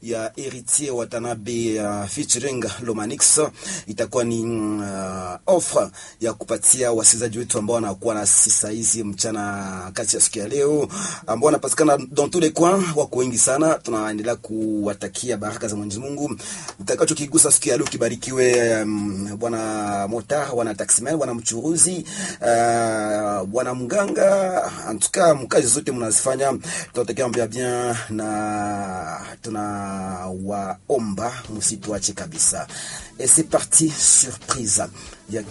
ya Héritier Watanabe uh, featuring Lomanix itakuwa ni uh, offer ya kupatia wasikilizaji wetu ambao wanakuwa na sisa hizi mchana kati ya siku ya leo ambao wanapatikana dans tous les coins, wako wengi sana. Tunaendelea kuwatakia baraka za Mwenyezi Mungu. Utakacho kigusa siku ya leo kibarikiwe, um, bwana mota, bwana taximan, bwana mchuruzi, uh, bwana mganga, antuka mkazi zote mnazifanya, tunatakia mbia bien na tunawaomba msituache kabisa. Et c'est parti surprise ya